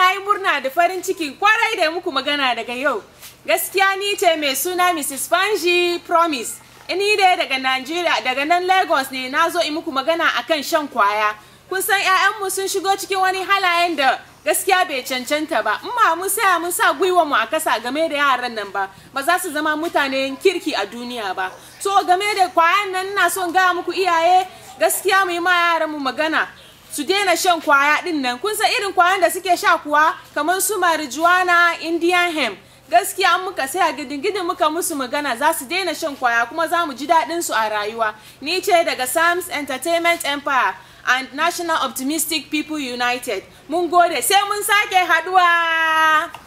na yi murna da farin ciki kwarai da muku magana daga yau. Gaskiya ni ce mai suna Mrs. Fanji Promise. Ni dai daga Najeriya daga nan Lagos ne na zo in muku magana akan shan kwaya. Kun san 'ya'yanmu sun shigo cikin wani halayen da gaskiya bai cancanta ba in ma mun saya mun sa gwiwa mu a kasa game da yaran nan ba ba za su zama mutanen kirki a duniya ba so game da kwayan nan ina son ga muku iyaye gaskiya mu yi ma yaran mu magana su daina shan kwaya din nan kun san irin kwayan da suke sha kuwa kamar su marijuana indian hemp gaskiya an muka saya gidin muka musu magana za su daina shan kwaya kuma za mu ji daɗin su a rayuwa ni ce daga sams entertainment empire and national optimistic people united mun gode sai mun sake haduwa